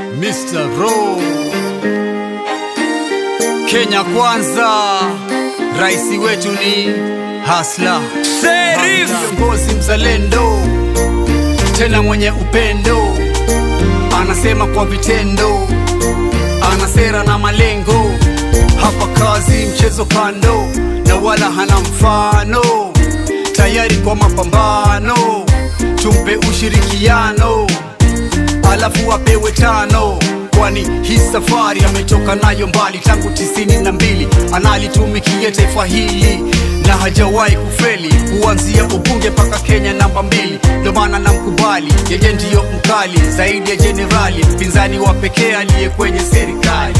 Mr. Ro Kenya kwanza, rais wetu ni Hasla Sheriff. kiongozi mzalendo, tena mwenye upendo, anasema kwa vitendo, ana sera na malengo, hapa kazi mchezo kando, na wala hana mfano, tayari kwa mapambano, tumpe ushirikiano alafu apewe tano kwani hii safari ametoka nayo mbali tangu tisini na mbili analitumikia taifa hili na hajawahi kufeli kuanzia ubunge mpaka Kenya namba mbili ndo maana namkubali yeye ndiyo mkali zaidi ya jenerali mpinzani wa pekee aliye kwenye serikali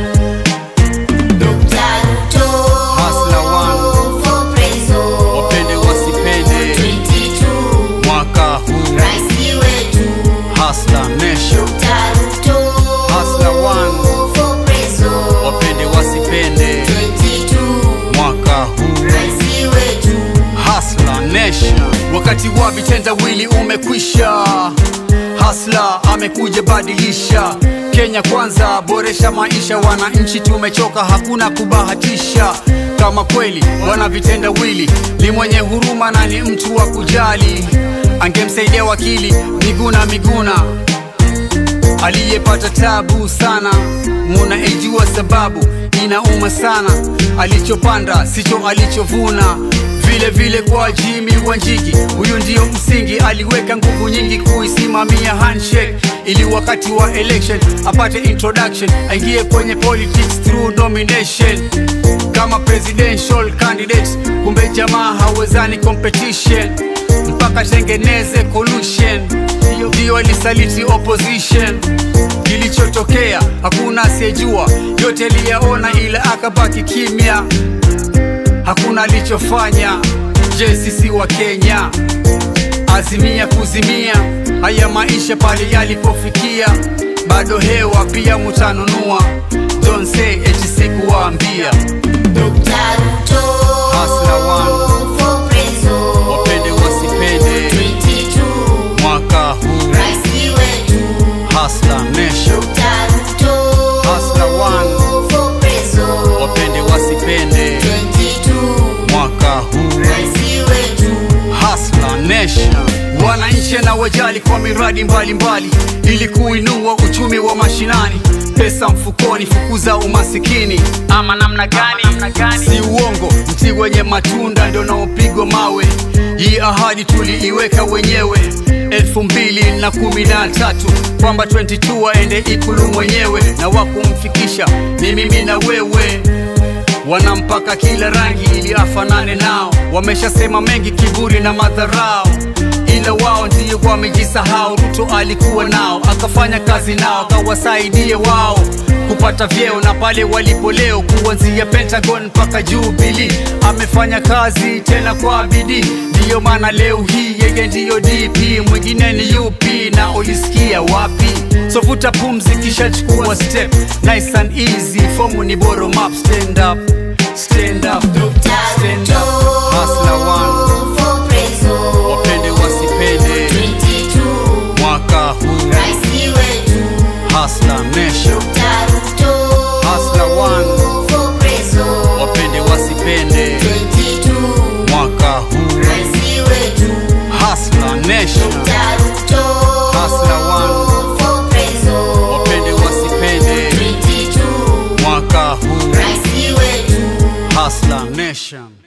Hustler one. wapende wasipende mwaka huu Hustler Nation Hustler one. wapende wasipende mwaka huu Hasla Nation. Wakati wa vitendawili umekwisha, Hasla amekuja badilisha Kenya kwanza, boresha maisha wananchi, tumechoka, hakuna kubahatisha. Kama kweli wana vitendawili, ni mwenye huruma na ni mtu wa kujali, angemsaidia wakili Miguna Miguna aliyepata tabu sana, muna ijua sababu inauma sana, alichopanda sicho alichovuna. Vile vile kwa Jimmy Wanjigi, huyu ndiyo msingi, aliweka nguvu nyingi kuisimamia handshake, ili wakati wa election apate introduction, aingie kwenye politics through nomination kama presidential candidate. Kumbe jamaa hawezani competition, mpaka tengeneze collusion, ndiyo alisaliti opposition kilichotokea hakuna asiyejua, yote aliyaona, ila akabaki kimya, hakuna alichofanya. Je, sisi wa Kenya azimia kuzimia haya maisha pale yalipofikia, bado hewa pia mutanunua. Don't say eti sikuwaambia. Hustler one. Wapende wasipende mwaka huu Hustler Nation Hustler one. wapende wasipende mwaka huu Hustler Nation. Wananchi na wajali kwa miradi mbalimbali mbali, ili kuinua uchumi wa mashinani, pesa mfukoni, fukuza umasikini. Ama namna gani? Si uongo, mti wenye matunda ndio naopigwa mawe. Hii ahadi tuliiweka wenyewe elfu mbili na kumi na tatu kwamba 22 waende ikulu mwenyewe, na wakumfikisha ni mimi na wewe wanampaka kila rangi ili afanane nao. Wameshasema mengi, kiburi na madharau, ila wao ndio wamejisahau. Ruto alikuwa nao, akafanya kazi nao, akawasaidie wao kupata vyeo na pale walipo leo, kuanzia Pentagon mpaka Jubilee. Amefanya kazi tena kwa bidii, ndiyo maana leo hii yeye ndiyo DP, mwingine ni UP na ulisikia wapi? So vuta pumzi, kisha chukua step, nice and easy. Fomu ni bottom up, stand up, stand up, stand up. Hustler one, wapende wasipende, mwaka huu Hustler Nation, Hustler one, wapende wasipende, mwaka huu Hustler Nation, Hustler one, wapende wasipende, mwaka huu Hustler Nation.